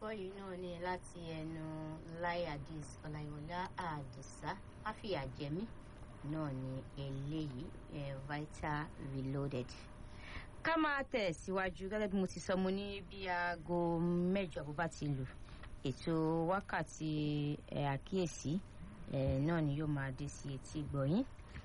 gbọ́ yìí náà ni láti ẹnu Lai Hadis Ọláyíwọlá Àdìsá Máfìyàjẹmí náà ni eléyìí eh, Vital Reloaded. ká máa tẹ̀ síwájú gẹ́gẹ́ bí mo ti sọ mo ní bí aago mẹ́jọ bó bá ti lù ètò wákàtí eh, àkíyèsí eh, náà ni yóò máa dé sí etí gbọ̀yìn.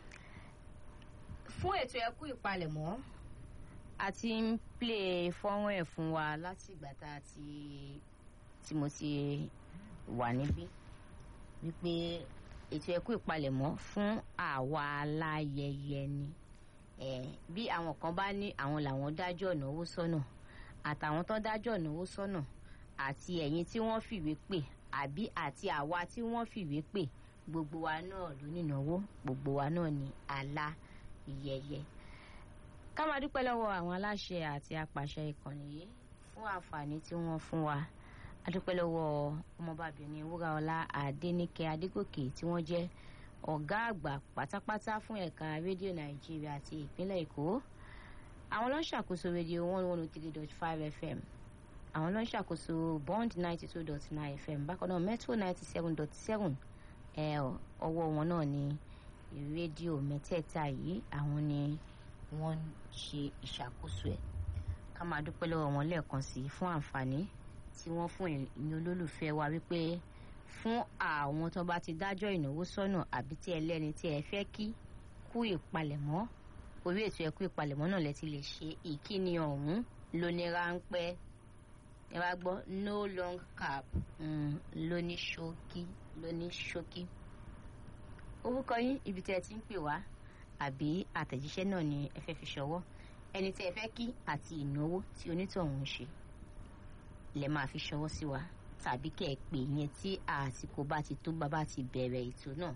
fún ètò ẹkú ìpalẹ̀mọ́ a ti ń plé fọ́nrán ẹ̀ fún wa láti ìgbà tá a ti tí mo ti wà níbí wípé ètò ẹkú ìpalẹ̀mọ́ fún àwa aláyẹyẹ ni eh, bí àwọn kan bá ní àwọn làwọn dájọ́ ìnáwó sọ́nà àtàwọn tó dájọ́ ìnáwó sọ́nà àti ẹ̀yin tí wọ́n fìwé pè àbí àti àwa tí wọ́n fìwé pè gbogbo wa náà ló nínáwó gbogbo wa náà ní aláyẹyẹ ká máa dúpẹ́ lọ́wọ́ àwọn aláṣẹ àti apàṣẹ ìkànnì yìí fún àǹfààní tí wọ́n fún wa a dúpẹ́ lọ́wọ́ ọmọbabìnrin wúraọlá adéníkẹ́ adégòkè tí wọ́n jẹ́ ọ̀gá àgbà pátápátá fún ẹ̀ka rédíò nàìjíríà àti ìpínlẹ̀ èkó àwọn ló ń ṣàkóso rédíò one one three dot five fm àwọn ló ń ṣàkóso bond ninety two dot nine fm bákan náà metro ninety seven dot seven ọwọ́ wọn náà ni rédíò mẹ́tẹ̀ẹ̀ta yìí àwọn ni wọ́n ń ṣe ìṣàkóso ẹ̀ ká máa dúpẹ́ lọ́wọ́ wọn lẹ́ẹ̀kan sí i fún àǹfààní tí wọ́n fún ìyẹn olólùfẹ́ wa wípé fún àwọn tó bá ti dájọ́ ìnáwó sọ́nà àbí tí ẹlẹ́ni tí ẹ fẹ́ kí kú ìpalẹ̀mọ́ orí ètò ẹ̀kú ìpalẹ̀mọ́ náà lẹ ti lè ṣe ìkíni ọ̀hún lóní ráńpẹ́ ẹ wá gbọ́ no long cap lóní ṣókí lóní ṣókí orúkọ yín ibi tí ẹ ti ń pè wá àbí àtẹ̀jíṣẹ́ náà ni ẹ fẹ́ fi ṣọwọ́ ẹni tí ẹ fẹ́ kí àti ìnáwó tí onítọ̀hún ń ṣe lẹ máa fi ṣọwọ́ sí wa tàbí kẹ́ ẹ pè yẹn tí àsìkò bá ti tó bá bá ti bẹ̀rẹ̀ ètò náà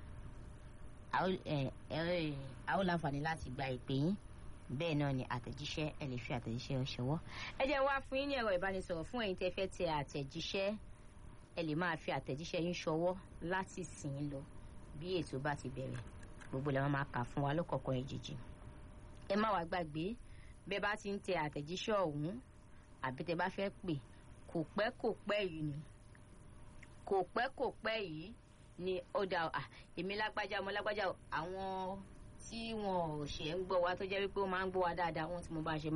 a ó láǹfààní láti gba ìpè yín bẹ́ẹ̀ náà ni àtẹ̀jíṣẹ́ ẹ lè fi àtẹ̀jíṣẹ́ ṣọwọ́ ẹ jẹ́ wá fún yín ní ẹ̀rọ ìbánisọ̀rọ̀ fún ẹ̀yin tẹ́ fẹ́ tẹ àtẹ̀jíṣẹ́ ẹ lè máa fi àtẹ̀jíṣẹ́ yín ṣọwọ́ láti sìn ín lọ bí ètò bá ti bẹ̀rẹ̀ gbogbo làwọn máa kà fún wa lọ́kọ̀ọ̀kan ìjìjì ẹ má wàá gbàgbé bẹ́ẹ̀ bá ti ń tẹ àtẹ̀jíṣẹ́ ọ̀hún àbí tẹ́ bá fẹ́ pè kò pẹ́ kò pẹ́ yìí ni kò pẹ́ kò pẹ́ yìí ni ó dà à èmi lágbájá ọmọ lágbájá àwọn tí wọn ò ṣe ń gbọ́ wa tó jẹ́ wípé ó máa ń gbọ́ wa dáadáa wọn tí mo bá ṣe